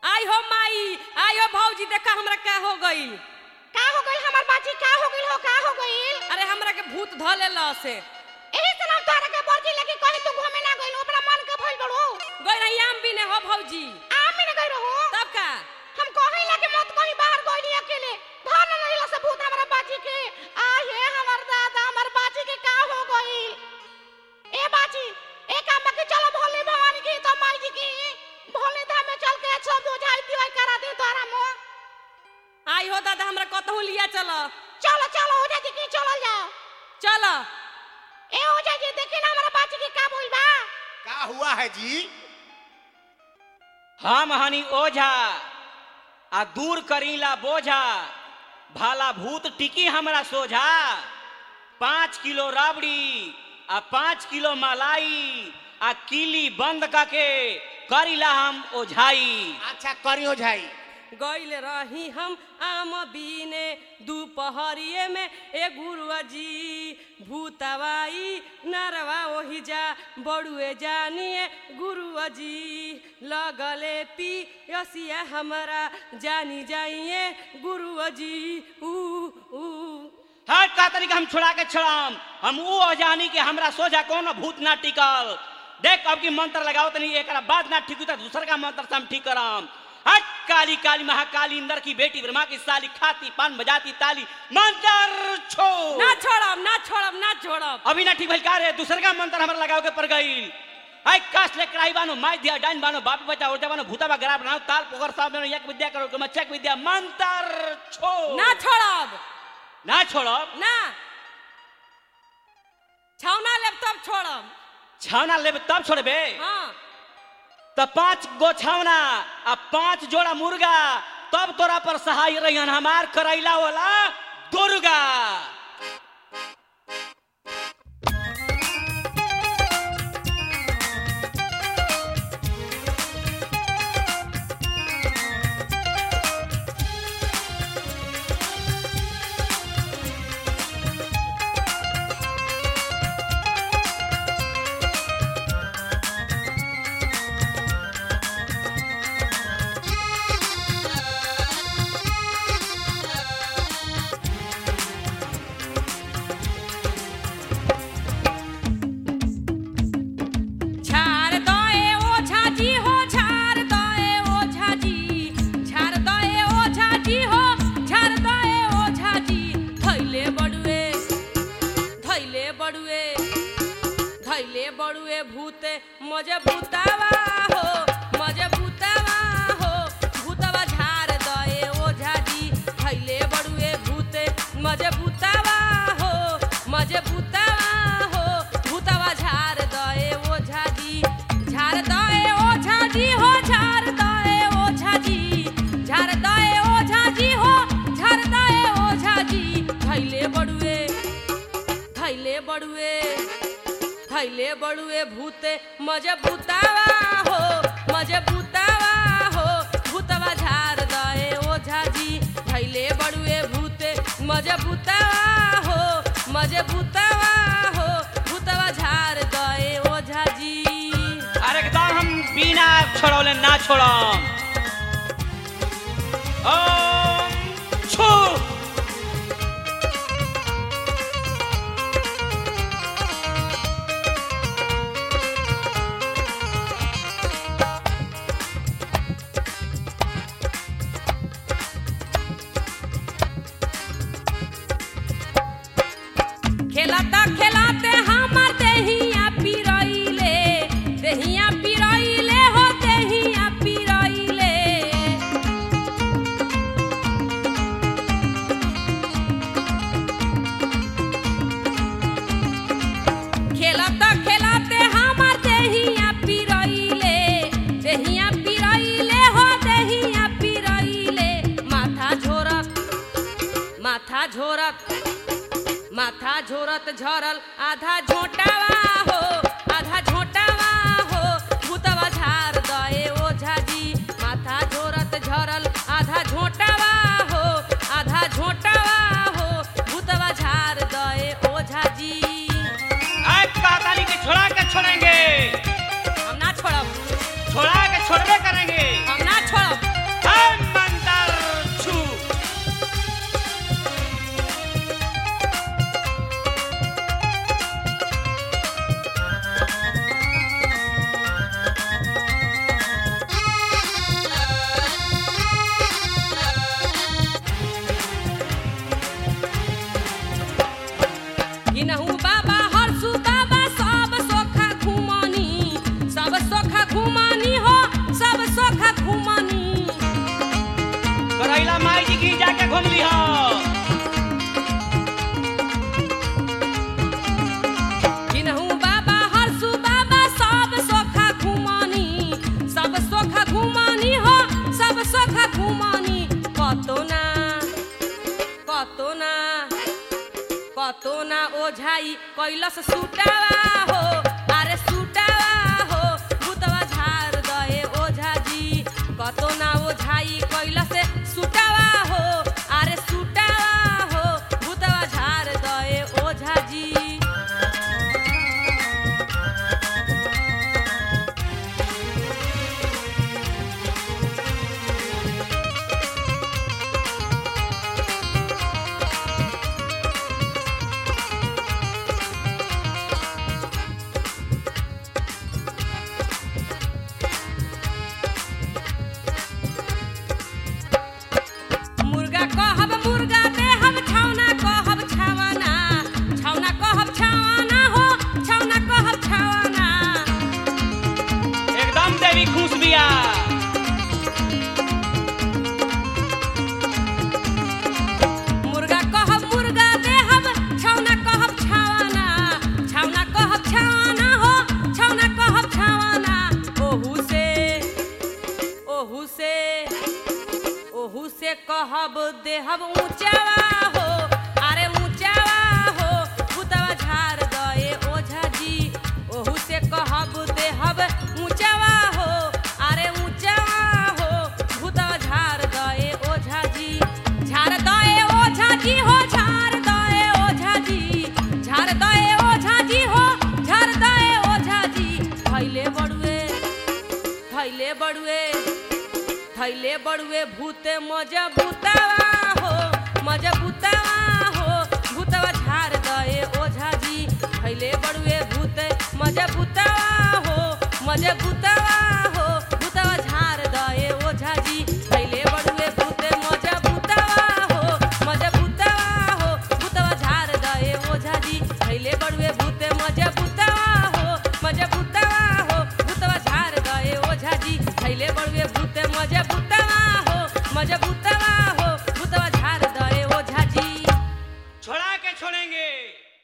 आई हो माई आई हो भौजी देखा हमरा का हो गई का हो गइल हमर बाजी का हो गइल हो का हो गइल अरे हमरा के भूत ध लेला से एही से नाम तोहरा के बर्जी लगी कहीं तू घूमे ना गइल ओकरा मन के भइल बड़ो गई रही आम भी ने हो भौजी आमी ना गइल हो तब का हम कहीं लगे मत कहीं बाहर गइली अकेले धन नहीं से भूत हमरा बाजी के आ हे हमर दादा हमर बाजी के का हो गइल ए बाजी ए काम के चलो भोले भवानी की तो माई जी की भोले धाम में चल के सब बुझाई दिवाई करा दे तोरा मो आई हो दादा हमरा कतहु लिया चल चलो चलो हो जाती की चलो जाओ चल ए हो जाती देखी ना हमारा बाजी के का बोल बा का हुआ है जी हम हनी ओझा आ दूर करीला बोझा भाला भूत टिकी हमरा सोझा पाँच किलो राबड़ी आ पाँच किलो मलाई आ किली बंद करके करीला हम ओझाई अच्छा करियो झाई गइल रही हम आम बीने दोपहरिए में ए गुरुआ जी भूतवाई नरवा ओही जा बड़ुए जानिए गुरुआ जी लगले पी यसिया हमरा जानी जाइए गुरुआ जी ऊ ऊ हर का तरीका हम छोड़ा के छड़ाम हम ऊ ओझानी के हमरा सोझा कोनो भूत ना टिकल देख अब की मंत्र लगाओ तनी एकरा बाद ना ठीक हुई तो दूसर का मंत्र से हम ठीक कराम हट काली काली महाकाली इंदर की बेटी ब्रह्मा की साली खाती पान बजाती ताली मंत्र छो ना छोड़ब ना छोड़ब ना छोड़ब अभी ना ठीक भइल का रे दूसर का मंत्र हमरा लगाओ के पड़ गईल आई काश ले कराई बानो माई दिया डाइन बानो बाप बचा उर्जा बानो भूता बा गरा बनाओ ताल पोकर साहब ने एक विद्या करो के मच्छक विद्या मंत्र छो ना छोड़ब ना छोड़ब ना छौना लेब तब छोड़ब छावना लेबे तब छोड़बे हाँ त पांच गो छावना आ पांच जोड़ा मुर्गा तब तोरा पर सहाय रहियन हमार करैला वाला दुर्गा झार दए ओझा जी हो झार दए ओझा जी झार दए ओझा जी हो झार दए ओझा जी थैले बड़ुए थैले बड़ुए थैले बड़ुए भूते मजे भूतावा हो मजे भूतावा हो भूतवा झार दए ओझा जी थैले बड़ुए भूते मजे भूतावा हो मजे भूतावा हो भूतवा झार दए ओझा जी झार दए ओझा जी हो झार दए ओझा जी झार दए ओझा जी हो झार दए ओझा जी थैले बड़ुए थैले बड़ुए थैले बड़ुए भूते मजे भूतावा हो मजे भूतावा हो भूतवा झार दए ओझा जी थैले बड़ुए भूते मजे भूतावा हो मजे भूतावा हो भूतवा झार दए ओझा जी अरे एकदम हम बिना छोड़ौले ना छोड़म ओम छू खेलता खेलाते हमर देहिया पिरैले देहिया पिरैले हो देहिया पिरैले खेलता खेलाते हमर देहिया पिरैले देहिया पिरैले हो देहिया पिरैले माथा झोरक माथा झोरक माथा झोरत झरल आधा झोटावा हो आधा झोटावा हो भूतवा झार दए ओझा जी माथा झोरत झरल आधा झोटावा हो आधा झोटावा हो भूतवा झार दए ओझा जी आज काताली के छोड़ा के छोड़ेंगे हम ना छोड़ब छोड़ा के छोड़बे करेंगे हम ना छोड़ब लिया के घूम ली हो किन्हू बाबा हरसू बाबा सब सोखा घुमानी सब सोखा घुमानी हो सब सोखा घुमानी कतो ना कतो ना कतो ना ओझाई कैलस सुटावा हो अरे सुटावा हो भूतवा झार दए ओझा जी कतो ना ओझाई कैलस सुटावा हो अरे सुटावा हो भूतवा झार दए ओझा जी मुर्गा कहब मुर्गा देहब छौना कहब छावना छौना कहब छावना हो छौना कहब छावना एकदम देवी खुश बिया मुर्गा कहब मुर्गा देहब छौना कहब छावना छौना कहब छावना हो छौना कहब छावना ओहू से ओहू से ओहू से कहब देहब ऊंचावा हो अरे ऊंचावा हो भूतवा झार दए ओझा जी ओहू से कहब देहब ऊंचावा हो अरे ऊंचावा हो भूतवा झार दए ओझा जी झार दए ओझा जी हो झार दए ओझा जी झार दए ओझा जी हो झार दए ओझा जी भैले बड़ुए भैले बड़ुए थैले बड़ुए भूते मजा भूतावा हो मजा भूतावा हो भूतवा झार दए ओझा जी थैले बड़ुए भूते मजा भूतावा हो मजा भूतावा हो भूतवा झार दए ओझा जी थैले बड़ुए भूते मजा भूतावा हो मजा भूतावा हो भूतवा झार दए ओझा जी थैले बड़ुए भूते मजा भूतावा हो मजा भूतावा हो भूतवा झार दए ओझा जी थैले बड़ुए भूते मजा भूतावा हो मजा भूतावा हो भूतवा झार दए ओझा जी छोड़ा के छोड़ेंगे